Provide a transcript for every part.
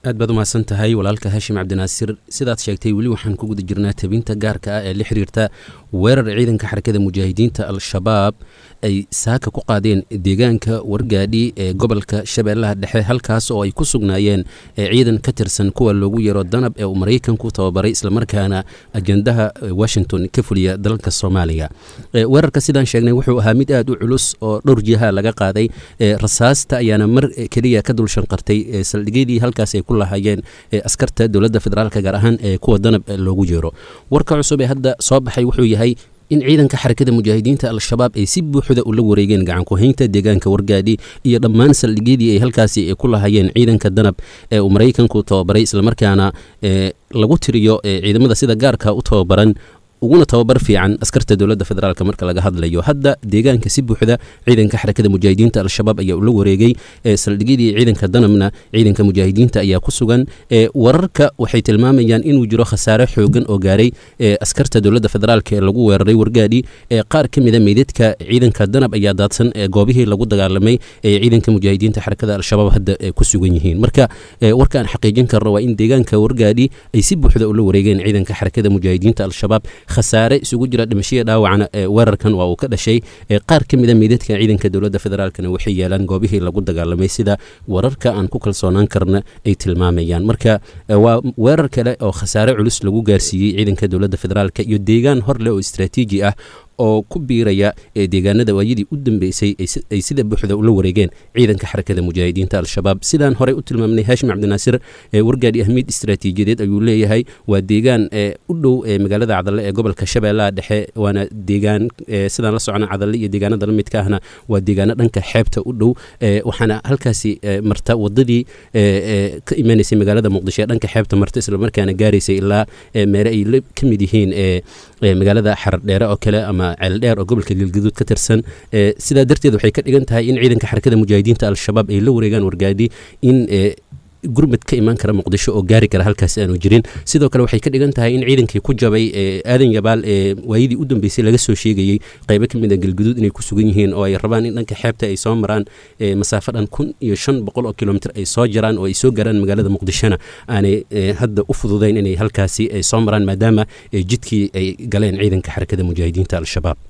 aad baad umahadsan tahay walaalka haashim cabdinaasir sidaad sheegtay weli waxaan ku guda jirnaa tabinta gaarka ah ee la xiriirta weerar ciidanka xarakada mujaahidiinta al-shabaab ay saaka ku qaadeen deegaanka wargaadhi ee gobolka shabeellaha dhexe halkaas oo ay ku sugnaayeen ciidan ka tirsan kuwa loogu yeero danab ee uu maraykanku tababaray islamarkaana ajendaha washington ka fuliya dalka soomaaliya weerarka sidaan sheegnay wuxuu ahaa mid aad u culus oo dhowr jiha laga qaaday rasaasta ayaana mar keliya ka dul shanqartay saldhigyadii halkaas ay ku lahaayeen askarta dowladda federaalk gaar ahaan ee kuwa danab loogu yeero warka cusub ee hadda soo baxay wuxuu yahay in ciidanka xarakada mujaahidiinta al-shabaab ay si buuxda ula wareegeen gacankuhaynta deegaanka wargaadhi iyo dhammaan saldhigyadii ay halkaasi ku lahaayeen ciidanka danab ee uu maraykanku tababaray islamarkaana lagu tiriyo ciidamada sida gaarka u tababaran uguna tababar fiican askarta dowladda federaalk marka laga hadlayo hadda deegaanka si buuxda ciidanka xarakada mujaahidiinta al-shabaab ayaa ula wareegay saldhigyadii ciidanka danabna ciidanka mujaahidiinta ayaa ku sugan wararka waxay tilmaamayaan inuu jiro khasaare xoogan oo gaaray askarta dowladda federaalk ee lagu weeraray wargaadhi qaar ka mida meydadka ciidanka danab ayaa daadsan goobihii lagu dagaalamay ee ciidanka mujaahidiinta xarakada al-shabaab hadda ku sugan yihiin marka warkaan xaqiijin karno waa in deegaanka wargaadhi ay si buuxda ula wareegeen ciidanka xarakada mujaahidiinta al-shabaab khasaare isugu jira dhimashaya dhaawacna weerarkan waa uu ka dhashay qaar ka mida meydadka ciidanka dowladda federaalkna waxay yeelaan goobihii lagu dagaalamay sida wararka aan ku kalsoonaan karna ay tilmaamayaan marka waa weerar kale oo khasaare culus lagu gaarsiiyey ciidanka dowladda federaalk iyo deegaan hor leh oo istraatiiji ah oo ku biiraya deegaanada waayadii u dambeysay ay sida buuxda ula wareegeen ciidanka xarakada mujaahidiinta al-shabaab sidaan horey u tilmaamnay haashim cabdinaasir wargaadhi ahmiid istraatiijiyadeed ayuu leeyahay waa deegaan u dhow magaalada cadalle ee gobolka shabeellaha dhexe waana deegaan sidaan la socona cadalle iyo deegaanada la midka ahna waa deegaano dhanka xeebta u dhow waxaana halkaasi marta wadadii ka imanaysay magaalada muqdisho ee dhanka xeebta marta islamarkaana gaaraysay ilaa meele ay ka mid yihiin magaalada xaradheere oo kale ama ceeldheer oo gobolka galgaduud ka tirsan sidaa darteed waxay ka dhigan tahay in ciidanka xarakada mujaahidiinta al-shabaab ay la wareegaan wargaadhi in gurmad ka imaan kara muqdisho oo gaari kara halkaas aanu jirin sidoo kale waxay ka dhigan tahay in ciidankii ku jabay aadan yabaal ee waayadii u dambeysay laga soo sheegayey qaybo ka mid a galguduud inay ku sugan yihiin oo ay rabaan in dhanka xeebta ay soo maraan masaafo dhan kun iyo shan boqol oo kilomitr ay soo jaraan oo ay soo gaaraan magaalada muqdishona aanay hadda u fududayn inay halkaasi ay soo maraan maadaama jidkii ay galeen ciidanka xarakada mujaahidiinta al-shabaab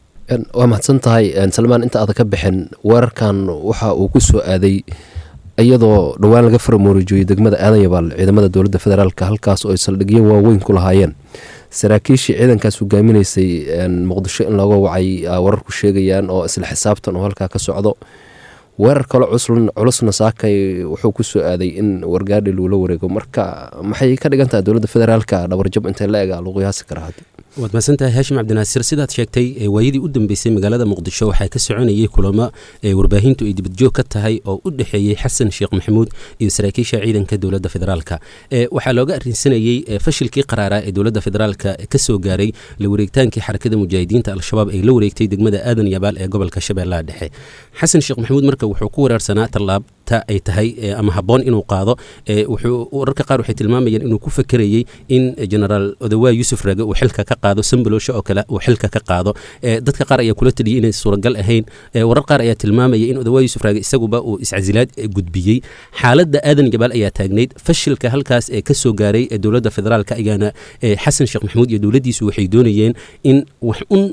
waa mahadsan tahay salmaan inta aada ka bixin weerarkan waxa uu ku soo aaday iyadoo dhowaan laga faramoorijoyey degmada aadan yabaal ciidamada dowladda federaalk halkaas oo ay saldhigyo waaweyn ku lahaayeen saraakiishii ciidankaas hogaaminaysay muqdisho in looga wacay wararku sheegayaan oo isla xisaabtan oo halkaa ka socdo weerar kale culusna saakay wuxuu ku soo aaday in wargaadhi loola wareego marka maxay ka dhigan tahay dowladda federaalka dhabarjab intay la ega lagu yaasi karaa haddi waad mahadsantahay haashim cabdinaasir sidaad sheegtay waayadii u dambeysay magaalada muqdisho waxaa ka soconayay kulamo warbaahintu ay dibadjoog ka tahay oo u dhexeeyey xasan sheekh maxamuud iyo saraakiisha ciidanka dowladda federaalka waxaa looga arrinsanayey fashilkii qaraaraa ee dowladda federaalka ka soo gaaray la wareegtaankii xarakada mujaahidiinta al-shabaab ay la wareegtay degmada aadan yabaal ee gobolka shabeellaha dhexe xasan sheekh maxamuud marka wuxuu ku weeraarsanaa tallaabta ay tahay ama habboon inuu qaado wuxuu wararka qaar waxay tilmaamayaan inuu ku fakerayey in genaraal odawaa yuusuf raage uu xilka ka qaado sambalosho oo kale uu xilka ka qaado dadka qaar ayaa kula taliyay inay suuragal ahayn warar qaar ayaa tilmaamaya in odawaa yuusuf raage isaguba uu iscasilaad gudbiyey xaaladda aadan jabaal ayaa taagnayd fashilka halkaas ee ka soo gaaray dowladda federaalk ayaana xasan sheekh maxamuud iyo dowladdiisu waxay doonayeen in wax un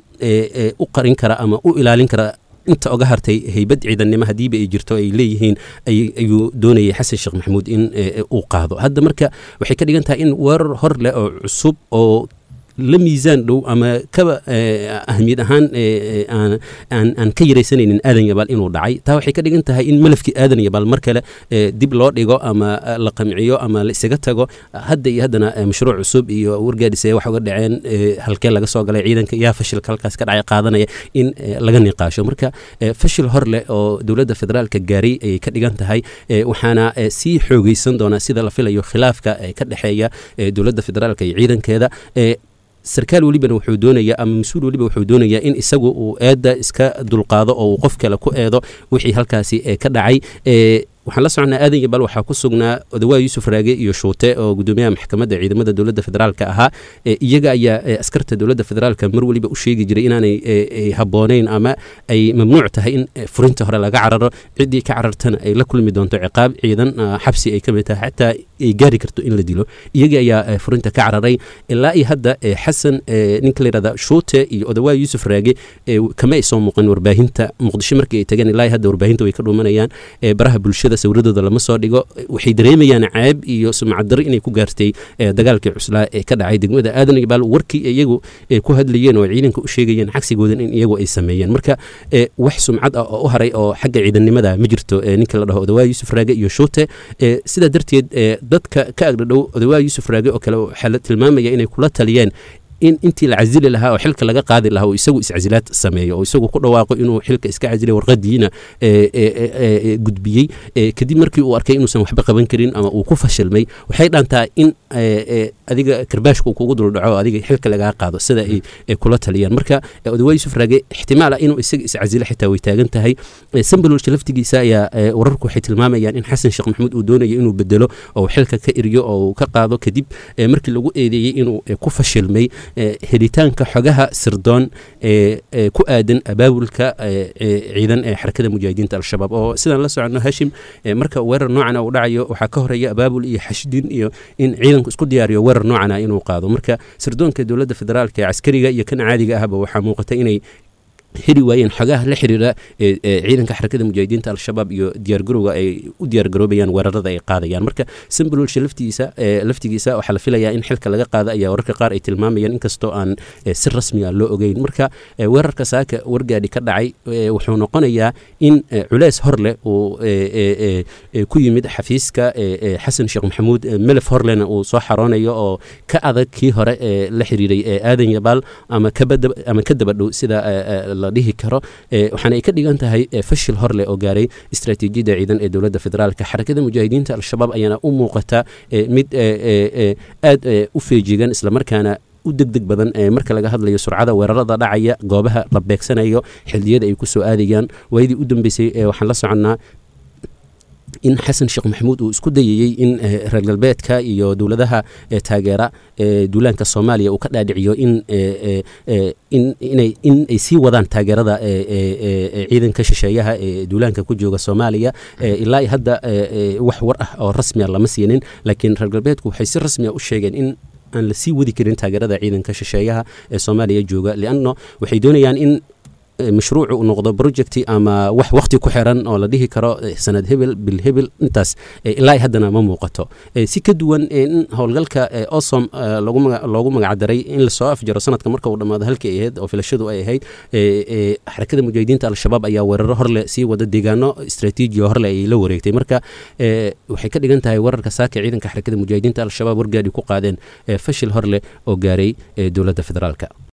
u qarin kara ama u ilaalin kara inta oga hartay haybad ciidannimo haddiiba ay jirto ay leeyihiin ayuu doonayay xasan sheekh maxamuud in uu qaado hadda marka waxay ka dhigan tahay in weerar hor leh oo cusub oo la miisaan dhow ama kaba ahmiyad ahaan aan ka yaraysanaynin aadan yabaal inuu dhacay taa waxay ka dhigan tahay in malafkii aadan yabaal mar kale dib loo dhigo ama la qamciyo ama la isaga tago hadda iyo haddana mashruuc cusub iyo wargaadhise wax uga dhaceen halkee laga soo galay ciidanka yaa fashilka halkaas ka dhacay qaadanaya in laga niqaasho marka fashil hor leh oo dowladda federaalka gaaray ayay ka dhigan tahay waxaana sii xoogeysan doonaa sida la filayo khilaafka ka dhexeeya dowladda federaalka iyo ciidankeeda sarkaal welibana wuxuu doonayaa ama mas-uul weliba wuxuu doonayaa in isagu uu eedda iska dulqaado oo uu qof kale ku eedo wixii halkaasi ka dhacay waxaan la soconnaa aadan yabal waxaa ku sugnaa odawaa yuusuf raage iyo shuute oo gudoomiyaha maxkamadda ciidamada dowladda federaalka ahaa iyaga ayaa askarta dowladda federaalka mar weliba u sheegi jiray inaanay habboonayn ama ay mamnuuc tahay in furinta hore laga cararo ciddii ka carartana ay la kulmi doonto ciqaab ciidan xabsi ay ka mid tahay xataa ay gaari karto in la dilo iyaga ayaa furinta ka cararay ilaa iyo hadda xasan ninka layidhahda shuute iyo odawaa yuusuf raage kama ay soo muuqan warbaahinta muqdisho markii ay tageen ilaa iyo hadda warbaahinta way ka dhuumanayaan baraha bulshada sawradooda lama soo dhigo waxay dareemayaan ceeb iyo sumcaddaro inay ku gaartay dagaalkii cuslaa ee ka dhacay degmada aadan ibaal warkii iyagu ku hadlayeen oo ciidanka u sheegayeen cagsigoodan in iyagu ay sameeyeen marka wax sumcad ah oo u haray oo xagga ciidannimada ma jirto ninka la dhaho odawaa yuusuf raage iyo shuute sidaa darteed dadka ka agdhadhow odawaa yuusuf raage oo kale waxaa la tilmaamaya inay kula taliyeen in intii la casili lahaa oo xilka laga qaadi lahaa oo isagu iscasilaad sameeyo oo isagu ku dhawaaqo inuu xilka iska casilay warqadiina gudbiyey kadib markii uu arkay inuusan waxba qaban karin ama uu ku fashilmay waxay dhaantaa in adiga karbaashka uu kugu duldhaco adiga xilka lagaa qaado sida ay kula taliyaan marka odawaa yuusuf raage ixtimaal ah inuu isaga iscasilo xitaa way taagan tahay sambalolsha laftigiisa ayaa wararku waxay tilmaamayaan in xasan sheekh maxamuud uu doonayo inuu bedelo oo xilka ka eriyo oo uu ka qaado kadib markii lagu eedeeyey inuu ku fashilmay helitaanka xogaha sirdoon ee ku aadan abaabulka ciidan ee xarakada mujaahidiinta al-shabaab oo sidaan la soconno hashim marka weerar noocana uu dhacayo waxaa ka horeeya abaabul iyo xashdin iyo in ciidanku isku diyaariyo weerar noocana inuu qaado marka sirdoonka dowladda federaalka ee caskariga iyo kan caadiga ahba waxaa muuqata inay heli waayeen xogaha la xiriira ciidanka xarakada mujaahidiinta al-shabaab iyo diyaargarowga ay u diyaargaroobayaan weerarada ay qaadayaan marka sambalolsha laftigiisa laftigiisa waxaa la filayaa in xilka laga qaada ayaa wararka qaar ay tilmaamayaan inkastoo aan si rasmi ah loo ogeyn marka weerarka saaka wargaadhi ka dhacay wuxuu noqonayaa in culeys hor leh uu ku yimid xafiiska xasan sheekh maxamuud melef horlena uu soo xaroonayo oo ka adag kii hore ee la xiriiray aadan yabaal ama ama ka dabadhow sida la dhihi karo waxaana ay ka dhigan tahay fashil hor leh oo gaaray istaraatiijiyadda ciidan ee dowladda federaalka xarakada mujaahidiinta al-shabaab ayaana u muuqata mid aad u feejigan islamarkaana u degdeg badan marka laga hadlayo surcada weerarada dhacaya goobaha la beegsanayo xildiyada ay ku soo aadayaan waayadii u dambeysay waxaan la soconnaa in xasan sheekh maxamuud uu isku dayayey in reer galbeedka iyo dowladaha taageera duulaanka soomaaliya uu ka dhaadhiciyo in in ay sii wadaan taageerada ciidanka shisheeyaha ee duulaanka ku jooga soomaaliya ilaa hadda wax war ah oo rasmiya lama siinin laakiin reer galbeedku waxay si rasmiya u sheegeen in aan la sii wadi karin taageerada ciidanka shisheeyaha ee soomaaliya jooga lianno waxay doonayaan in mashruucu uu noqdo projecti ama wax wakti ku xiran oo la dhihi karo sanad hebel bil hebel intaas ilaa haddana ma muuqato si ka duwan in howlgalka osom loogu magacdaray in lasoo afjaro sanadka marka uu dhammaado halkii ay ahayd oo filashadu ay ahayd xarakada mujaahidiinta al-shabaab ayaa weeraro horle sii wada deegaano istraatiijiya horle ay la wareegtay marka waxay ka dhigan tahay weerarka saaka ciidanka xarakada mujaahidiinta al-shabaab wargaadhi ku qaadeen fashil horleh oo gaaray dowladda federaalka